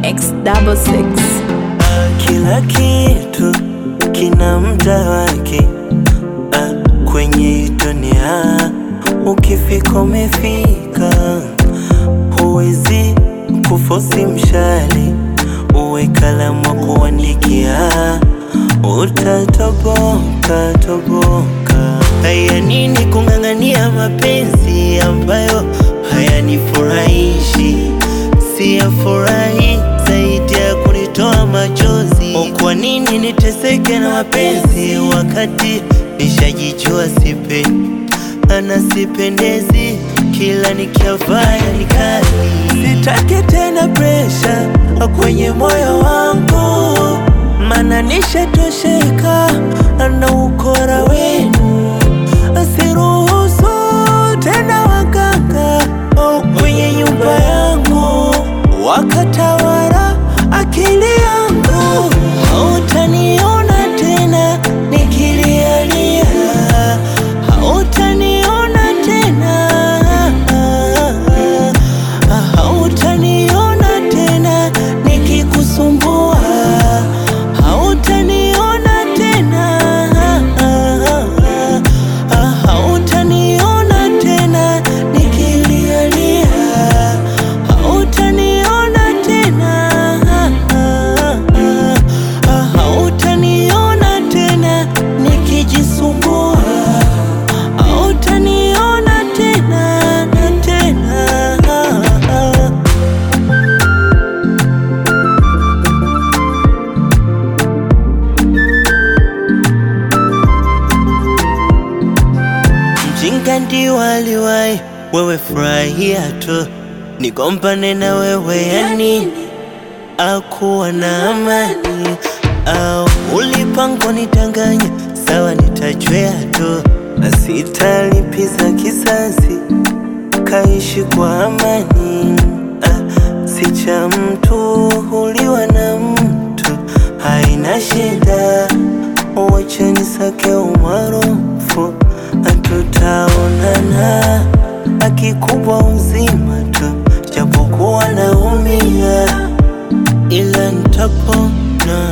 X double six. Ah, kila kitu kina muda wake ah, kwenye hii dunia ukifika umefika, huwezi kufosi mshale uwe kalamu wa kuandikia, utatoboka toboka. Haya nini kung'ang'ania mapenzi ambayo hayanifurahishi, siyafurahi zaidi ya kunitoa machozi. Kwa nini niteseke na mapenzi wakati nishajijua sipendi ana sipendezi, kila nikiavaya ni kali. Sitaki tena presha kwenye moyo wangu, mana nishatosheka na ukora wenu. Siruhusu tena waganga kwenye nyumba yangu wakatawala akili yangu. Hautaniona tena nikilialia, hautaniona tena, hautaniona tena nikikusumbua, hautaniona tena, hautaniona tena nikilialia, hautaniona tena, hautaniona tena nikijisumbua, hautaniona tena na tena. Mjinga ndio aliwahi, wewe furahia tu, nigombane na wewe ya nini? Akuwa na amani au ulipango nitanganya, sawa, nitajwea tu na sitalipiza kisasi, kaishi kwa amani. Ah, si cha mtu huliwa na mtu, haina shida, wacha nisake umaarufu, tutaonana akikubwa uzima tu, japokuwa naumia, ila nitapona.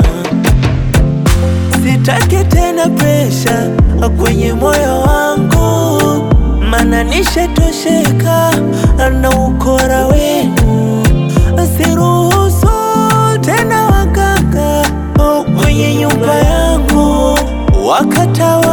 Sitaki tena presha kwenye moyo wangu, mana nishatosheka na ukora wenu. Siruhusu tena waganga kwenye nyumba yangu wakatawa